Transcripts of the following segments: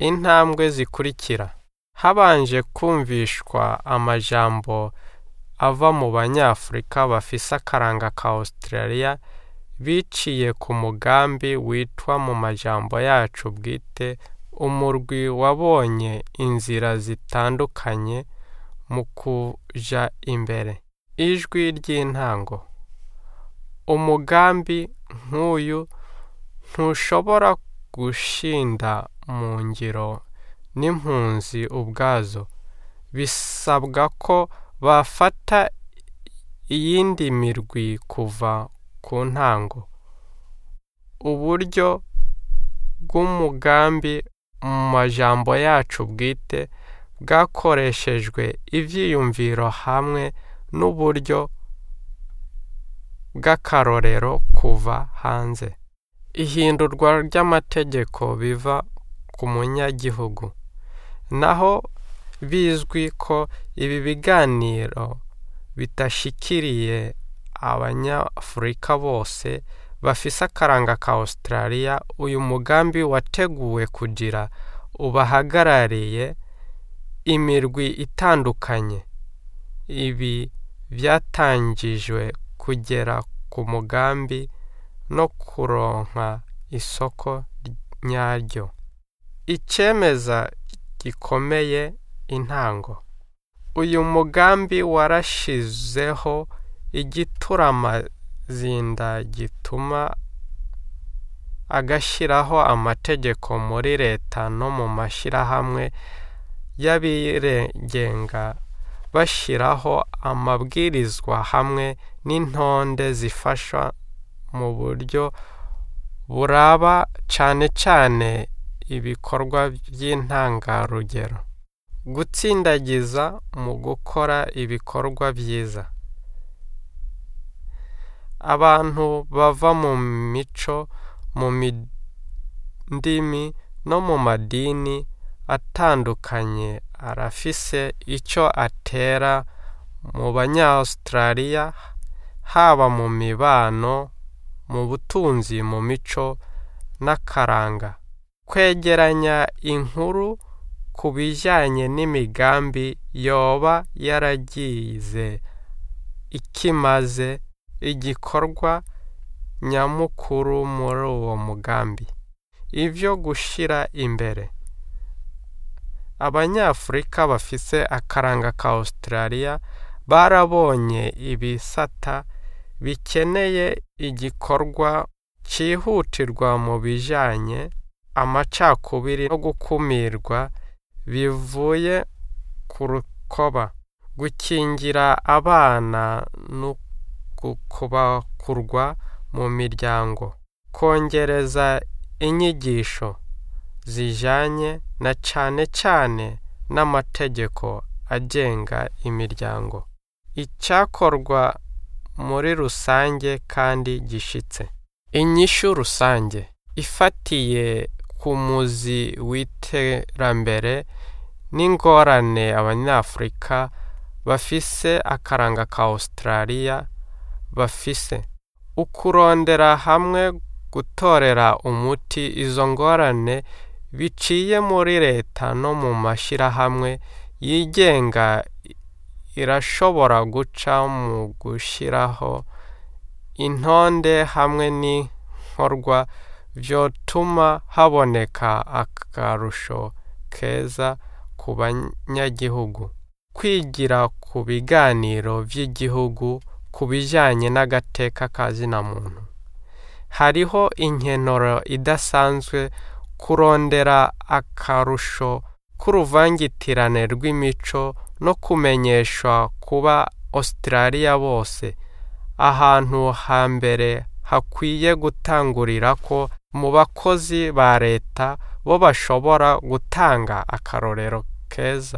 intambwe zikurikira habanje kumvishwa amajambo ava mu banyafurika bafise akaranga ka Australia biciye ku mugambi witwa mu majambo yacu bwite umurwi wabonye inzira zitandukanye mu kuja imbere ijwi ry'intango umugambi nk'uyu ntushobora gushinda mu ngiro n'impunzi ubwazo bisabwa ko bafata iyindi mirwi kuva ku ntango uburyo bw'umugambi mu majambo yacu bwite bwakoreshejwe ivyiyumviro hamwe n'uburyo bw'akarorero kuva hanze ihindurwa ry'amategeko biva ku munyagihugu naho bizwi ko ibi biganiro bidashikiriye abanyafurika bose bafise akaranga ka Australia uyu mugambi wateguwe kugira ubahagarariye imirwi itandukanye ibi byatangijwe kugera ku mugambi no kuronka isoko nyaryo icemeza gikomeye intango uyu mugambi warashizeho igituramazinda gituma agashyiraho amategeko muri leta no mu mashyirahamwe y'abigenga bashyiraho amabwirizwa hamwe n'intonde zifasha mu buryo buraba cyane cyane ibikorwa by'intangarugero gutsindagiza mu gukora ibikorwa byiza abantu bava mu mico mu ndimi no mu madini atandukanye arafise icyo atera mu banya-Australia haba mu mibano mu butunzi mu mico n'akaranga kwegeranya inkuru ku bijyanye n'imigambi yoba yaragize ikimaze igikorwa nyamukuru muri uwo mugambi ibyo gushyira imbere abanyafurika bafise akaranga ka Australia barabonye ibisata bikeneye igikorwa cyihutirwa mu bijyanye amacakubiri no gukumirwa bivuye ku rukoba gukingira abana no kubakurwa mu miryango kongereza inyigisho zijyanye na cyane cyane n'amategeko agenga imiryango icyakorwa muri rusange kandi gishitse inyishu rusange ifatiye ku muzi w'iterambere n'ingorane abanyafurika bafise akaranga ka Australia bafise ukurondera hamwe gutorera umuti izo ngorane biciye muri leta no mu mashyirahamwe yigenga irashobora guca mu gushyiraho intonde hamwe n'inkorwa byotuma haboneka akarusho keza ku banyagihugu kwigira ku biganiro by'igihugu ku bijyanye n'agateka ka zina muntu hariho inkenoro idasanzwe kurondera akarusho k'uruvangitirane rw'imico no kumenyeshwa kuba Australia bose ahantu hambere hakwiye gutangurira ko mu bakozi ba leta bo bashobora gutanga akarorero keza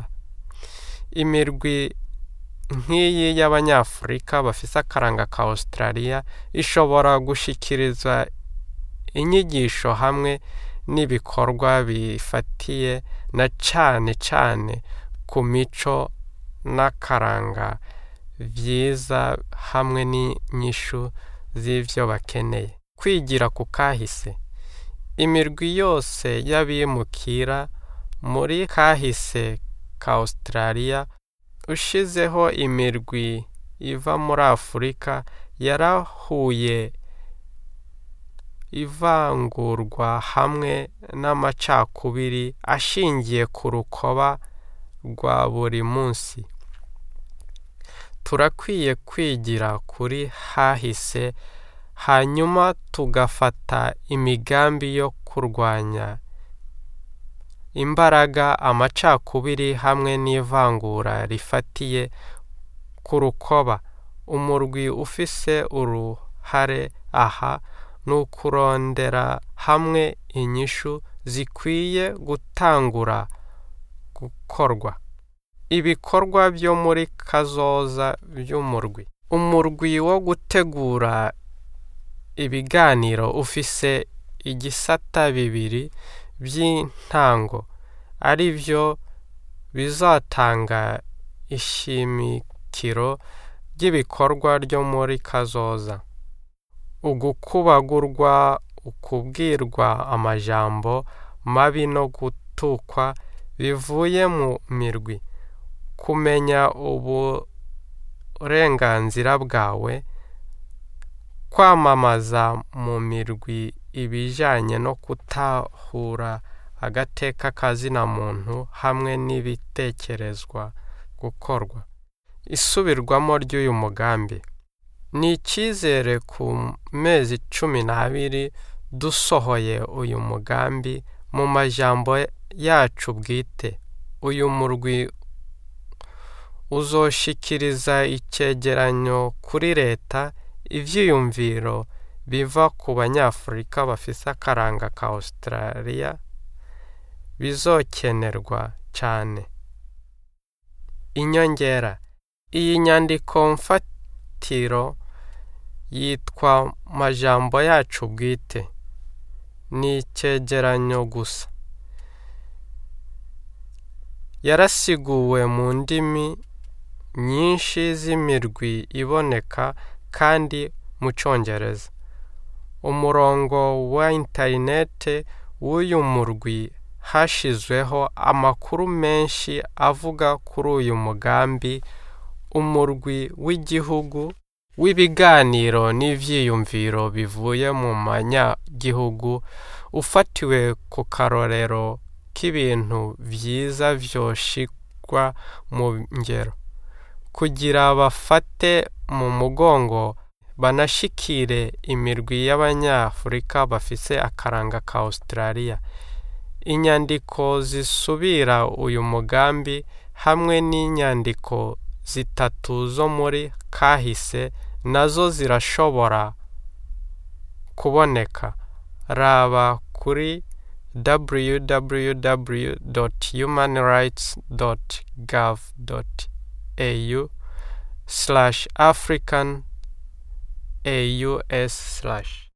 imirwi nk'iyi y'abanyafurika bafise akaranga ka Australia ishobora gushikiriza inyigisho hamwe n'ibikorwa bifatiye na cane cane ku mico n'akaranga byiza hamwe n'inyishu z'ivyo bakeneye kwigira ku kahise imirwi yose y'abimukira muri kahise ka Australia ushizeho imirwi iva muri Afurika yarahuye ivangurwa hamwe n'amacakubiri ashingiye ku rukoba rwa buri munsi turakwiye kwigira kuri hahise hanyuma tugafata imigambi yo kurwanya imbaraga amacakubiri hamwe n'ivangura rifatiye ku rukoba umurwi ufise uruhare aha ni ukurondera hamwe inyishu zikwiye gutangura gukorwa ibikorwa byo muri kazoza by'umurwi umurwi wo gutegura ibiganiro ufise igisata bibiri by'intango ari byo bizatanga ishimikiro ry'ibikorwa ryo muri kazoza ugukubagurwa ukubwirwa amajambo mabi no gutukwa bivuye mu mirwi kumenya uburenganzira bwawe kwamamaza mu mirwi ibijyanye no kutahura agateka kazina muntu hamwe n'ibitekerezwa gukorwa isubirwamo ry'uyu mugambi ni icyizere ku mezi cumi n'abiri dusohoye uyu mugambi mu majambo yacu bwite uyu murwi uzoshikiriza icyegeranyo kuri leta ibyiyumviro biva ku banyafurika bafise akaranga ka Australia bizokenerwa cyane inyongera iyi nyandiko mfatiro yitwa majambo yacu bwite ni icyegeranyo gusa yarasiguwe mu ndimi nyinshi z'imirwi iboneka kandi mu cyongereza umurongo wa interinete w'uyu murwi hashyizweho amakuru menshi avuga kuri uyu mugambi umurwi w'igihugu w'ibiganiro n'ibyiyumviro bivuye mu manyagihugu ufatiwe ku karorero k'ibintu byiza byoshirwa mu ngero kugira bafate mu mugongo banashikire imirwi y'abanyafurika bafise akaranga ka Australia inyandiko zisubira uyu mugambi hamwe n'inyandiko zitatu zo muri kahise nazo zirashobora kuboneka raba kuri www.humanrights.gov.au slash african aus slash